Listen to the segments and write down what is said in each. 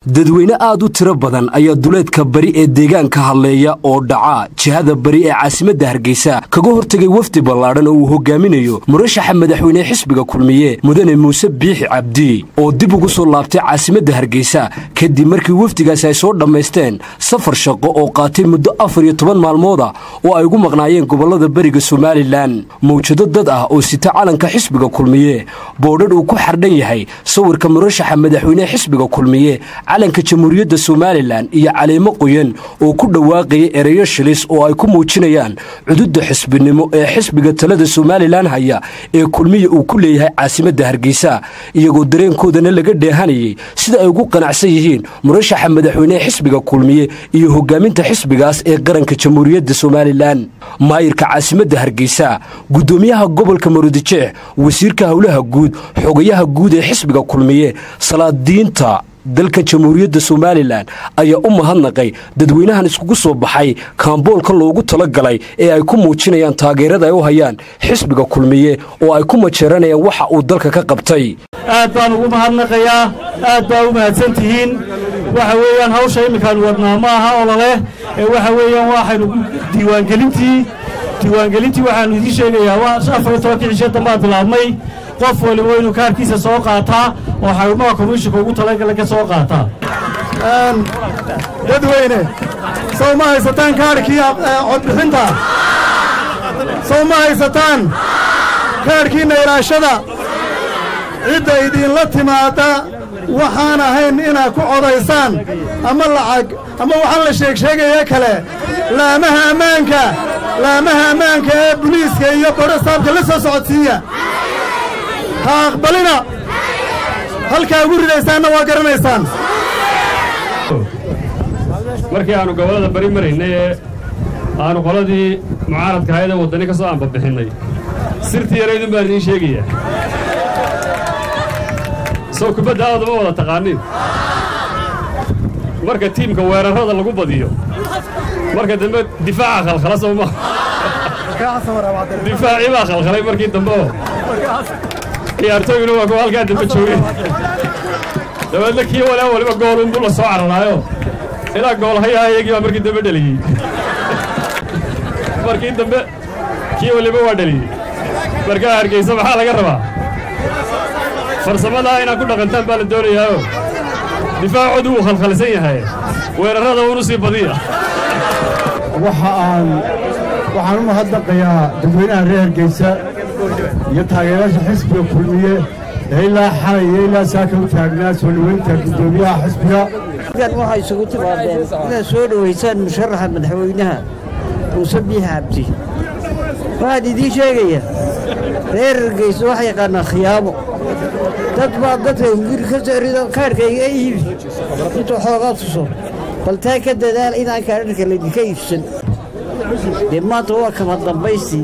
dadweyne aad u tiro badan ayaa duleedka bari ee deegaanka hadleeya oo dhaca jihada bari ee caasimadda hargeysa kaga hortegay wafdi ballaadhan oo uu hogaaminayo murashaxa madaxweyne xisbiga kulmiye mudane muuse biixi cabdi oo dib ugu soo laabtay caasimadda hargeysa kadib markii wafdigaasi ay soo dhammaysteen safar shaqo oo qaatay muddo afar iyo toban maalmooda oo ay ugu maqnaayeen gobollada beriga somalilan mawjado dad ah oo sita calanka xisbiga kulmiye boodhadh uu ku xardhan yahay sawirka murashaxa madaxweyne xisbiga kulmiye calanka jamhuuriyadda somalilan iyo caleemo qoyan oo ku dhawaaqaya ereyo shilis oo ay ku muujinayaan cududda xisbinimo ee xisbiga talada somalilan haya ee kulmiya uu ku leeyahay caasimadda hargeysa iyagoo dareenkoodana laga dheehanayay sida ay ugu qanacsan yihiin murashaxa madaxweyne xisbiga kulmiye iyo hogaaminta xisbigaas ee qaranka jamhuuriyadda somalilan maayirka caasimadda hargeysa guddoomiyaha gobolka maroodijeex wasiirka howlaha guud xogayaha guud ee xisbiga kulmiye salaadiinta dalka jamhuuriyadda somalilan ayaa u mahadnaqay dadweynahan iskugu soo baxay kaamboolka loogu talagalay ee ay ku muujinayaan taageerada ay u hayaan xisbiga kulmiye oo ay ku majeeranayaan waxa uu dalka ka qabtay aad baan ugu mahadnaqayaa aad baa u mahadsan tihiin waxa weeyaan hawsha imminkaan wadnaa ma aha ololeh ee waxa weeyaan waxaynu diiwaangelintii diiwaangelintii waxaannu idiin sheegayaa waa afar iyo tobankii cishe dambaa bilaabmay qof waliba waa inuu kaarkiisa soo qaataa oo xarumaha komishinka ugu talagala ka soo qaataa dadweyne sow ma haysataan kaarhkii codbixinta sow ma haysataan kaarhkiinna ilaashada cidda idinla timaadda waxaan ahayn inaad ku codaysaan ama lacag ama waxaan la sheegsheegaya kale laamaha ammaanka laamaha ammaanka ee buliiska iyo bodhasaabka la soo socodsiiya ha aqbalina halkaa ugu ridaysaanna waa garanaysaan markii aannu gobollada bari maraynay ee aannu qoladii mucaaradka hayada waddani ka soo aanbabixinnay sirtii yaraydun baan idiin sheegayaa sow kubadda aad uma wada taqaaniin marka tiimka weerarrada lagu badiyo marka dambe difaaca khalkhala soo ma difaacii baa khalkhalay markii dambe oo ciyaartooyuna waa kuwa halkaa dambe joogeen dabeedna kii walaa waliba goolunbuu la soo cararaayo ilaa goolhayaha iyagii baa markii dambe dheliyey markii dambe kii waliba waa dheliyey markaa hargeysa maxaa laga rabaa farsamadaa inaad ku dhaqantaan baa la doonayaayo difaacoodu wuu khalkhalsan yahay weerarrada unu sii badiya waxa aan waxaan u mahadnaqayaa dadweynaha reer hargeysa iyo taageerayaasha xisbiga kulmiye ee ilaa xalay iyo ilaa saaka u taagnaa soo dhoweynta guddoomiyaha xisbiga waxay isugu timaadeen inaad soo dhowaysaan musharaxa madaxweynaha muuse biixi cabdi waxaan idiin sheegaya reer hargeysa wax yaqaanaa khiyaamo dad baa dadka hunguri ka soo rido kaarhka iga iibi intuu xoogaa tuso bal taa ka dadaal inaan kaadharka laydinka iibsan dee maanta waa kama dambaystii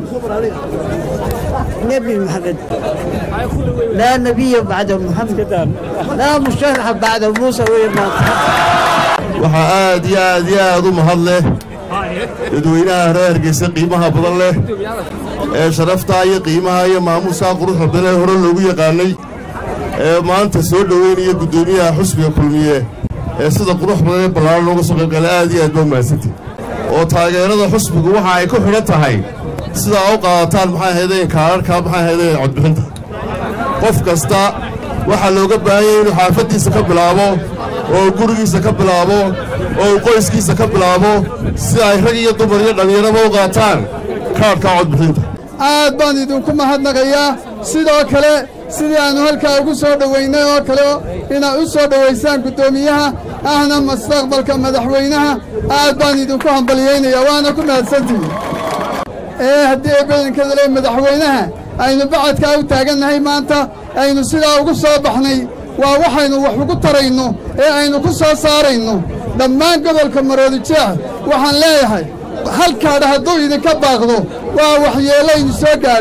nebi maxamed laa nebiya bacda muxamed laa musharaxa bacda muuse weye maanta waxaa aad iyo aad iyo aad u mahad leh dadweynaha reer hargeysa qiimaha badan leh ee sharaftaa iyo qiimaha iyo maamuusaa quruxda badan ee hore loogu yaqaannay ee maanta soo dhoweynaya guddoomiyaha xusbiga kulmiye ee sida qurux badan ee ballaaran looga soo qaybgala aad iyo aad baa umahadsantay oo taageerada xusbigu waxa ay ku xidhan tahay sidaa u qaadataan maxay ahaydeen kaararkaa maxay ahaydeen codbixinta qof kasta waxaa looga baahan yahay inuu xaafaddiisa ka bilaabo oo gurigiisa ka bilaabo oo uu qoyskiisa ka bilaabo si ay rag iyo dumar iyo dhallinyaraba u qaataan kaarhkaa codbixinta aad baan idinku mahadnaqayaa sidoo kale sidii aannu halkaa ugu soo dhowaynay oo kale inaad u soo dhowaysaan guddoomiyaha ahna mustaqbalka madaxweynaha aad baan idinku hambaliyaynayaa waana ku mahadsantihi ee haddii badankeeda le madaxweynaha aynu bacadkaa u taagannahay maanta aynu sidaa ugu soo baxnay waa waxaynu wax ugu tarayno ee aynu ku soo saarayno dhammaan gobolka maroodijeex waxaan leeyahay halkaadha hadduu idinka baaqdo waa waxyeellaynu soo gaadhay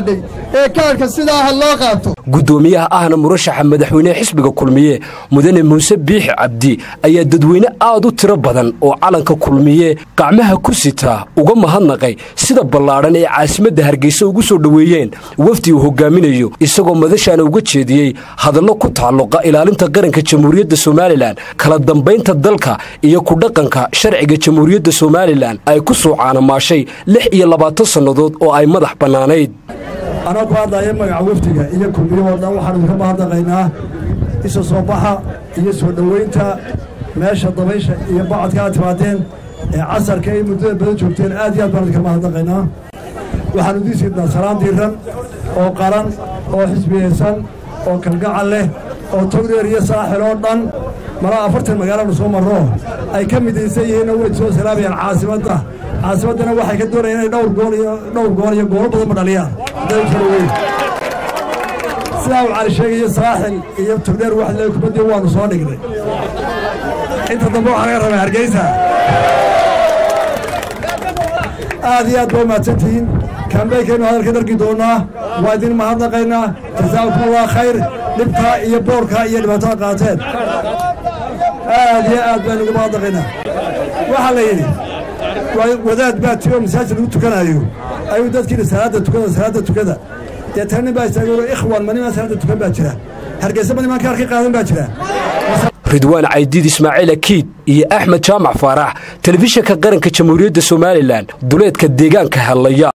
ee kaadhka sidaa ha loo qaato guddoomiyaha ahna murashaxa madaxweynehe xisbiga kulmiye mudane muuse biixi cabdi ayaa dadweyne aad u tiro badan oo calanka kulmiye gacmaha ku sitaa uga mahadnaqay sida ballaadhan ee caasimadda hargeysa ugu soo dhoweeyeen wafdi uu hogaaminayo isagoo madashaana uga jeediyey hadallo ku tacalluqa ilaalinta qaranka jamhuuriyadda somalilan kala dambaynta dalka iyo ku dhaqanka sharciga jamhuuriyadda somalilan ay ku soo caanamaashay lix iyo labaatan sannadood oo ay madax bannaanayd anaa ku hadlaya magaca wafdiga iyo kulmiyahoo dhan waxaanu idinka mahadnaqaynaa isa soo baxa iyo soo dhowaynta meesha dabaysha iyo bacadka aad timaadeen ee casarka ay muddada badan joogteen aad iyo aad baan idinka mahadnaqaynaa waxaanu idiin siidnaa salaan diiran oo qaran oo xisbiyeysan oo kalgacal leh oo togdheer iyo saaxil oo dhan malaa afartan magaalanu soo marro ay ka midaysan yihiinna way soo salaamayaan caasimadda caasimaddana waxay ka doonayaan inay dhowr gool iyo dhowr gool iyo goolo badanba dhaliyaan hadday u kala weyn sidaa uu cali sheegayo saaxil iyo togdheer wax lee kubaddii waanu soo dhignay inta dambe waxaa laga rabaa hargeysa aad iyo aad baa u mahadsantihiin kambeykaynu hadalka dargi doonnaa waa idin mahadnaqaynaa jasaakumullah khayr dhibkaa iyo boorkaa iyo dhibaatada qaateen aad iyo aad baynu uga mahadnaqaynaa waxaa la yidhi wadaad baa tiri oo masaajid lagu tukanaayo ayuu dadkiina salaadda tukada salaadda tukada deetana nin baa istaagay ikhwan ma nimaan salaadda tukan baa jira hargeysa ma nimaan kaarka qaadan baa jira ridwaan caydiid ismaaciil akiid iyo axmed jaamac faarax telefishinka qaranka jamhuuriyadda somalilan duleedka deegaanka hellaya